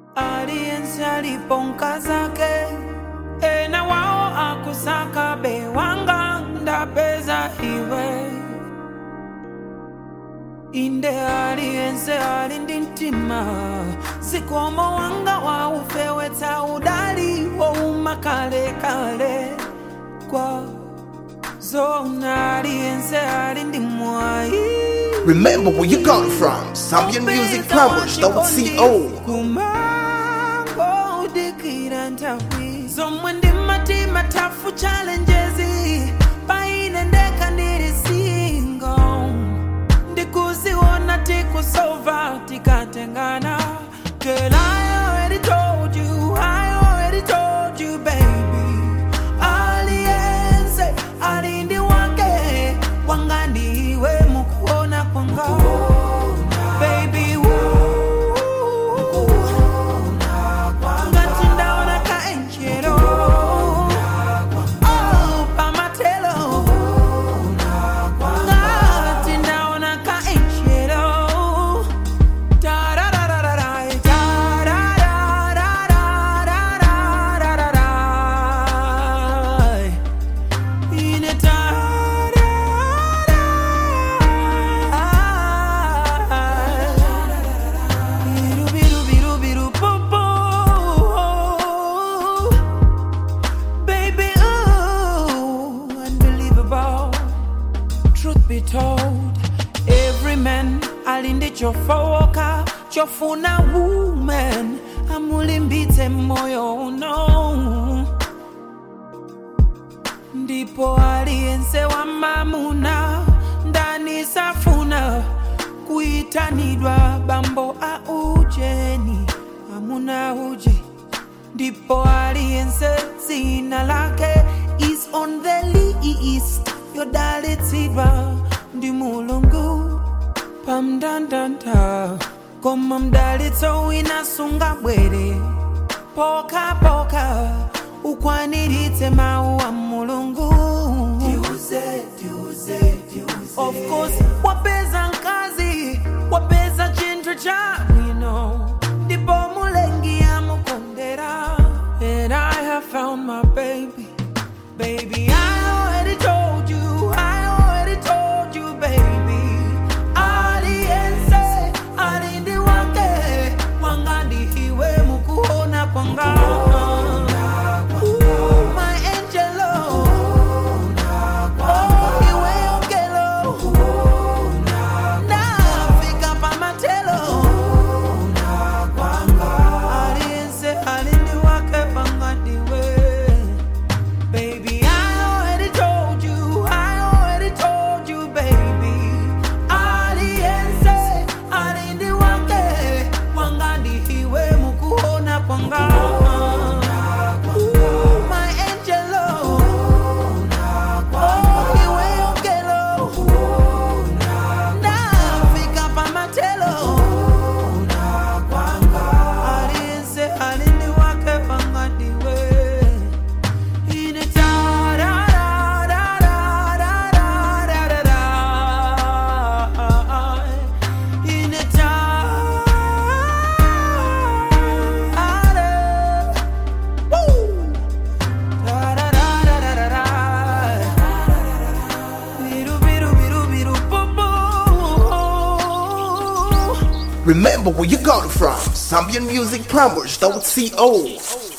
aliyense aliponka zake ena wao akusaka bewanga ndapeza iwe inde aliyense ali ndi mtima zikomo wanga waufewetsa udali wouma kalekale kwa zona aliyense ali ndi mwayi Remember where you got it from. Zambian Music Plumbers, CO. kumango udikira nthawi zomwe ndi matima tafu challenges paine ndeka ndili single ndikuziona tikusova tikatengana Girl, I already told you, I already told you, baby. Aliyense alindi wake wanga ndiwe mukuona kwanga baby woo. ngati ndaona kaenjelo oh, pamatelo ngati ndaona kaenjelo Tararararai, tararararararararai. Ine tararai. Biru, biru, biru, biru, boo, boo. Baby, ooh, unbelievable. Truth be told, every man alinde chofowoka chofuna woman amulimbitse moyo uno ndipo aliyense wa mamuna ndani safuna kuitanidwa bambo a ujeni amuna uje ndipo aliyense dzina lake is on the list yodalitsidwa ndi mulungu pamndandanda koma mdalitso wina sungabwere pokapoka ukwaniritse mawu a mulungu of course wapeza mkazi wapeza chinthu cha bwino ndipo mulengi amukondera and i have found my baby baby i already told you i already told you baby aliyense alindi wake wanga ndiwe mukuona kwanga Ooh, my angelo Oh, iwe ongelo nafika pamatelo aliyense alindi wake wanga ndiwe Baby, I already told you, I already told you, baby. Aliyense alindi wake wanga ndiwe mukuona kwanga. Ooh, my angelo. Oh, iwe ongelo. Nafika pamatelo. Aliyense alindi wake wanga ndiwe. Ine tarararararararara. Ine tara- Woo! Tarararararara. Biru, biru, biru, biru, boo, boo. Remember where you got it from. Zambian Music Plumbers, CO.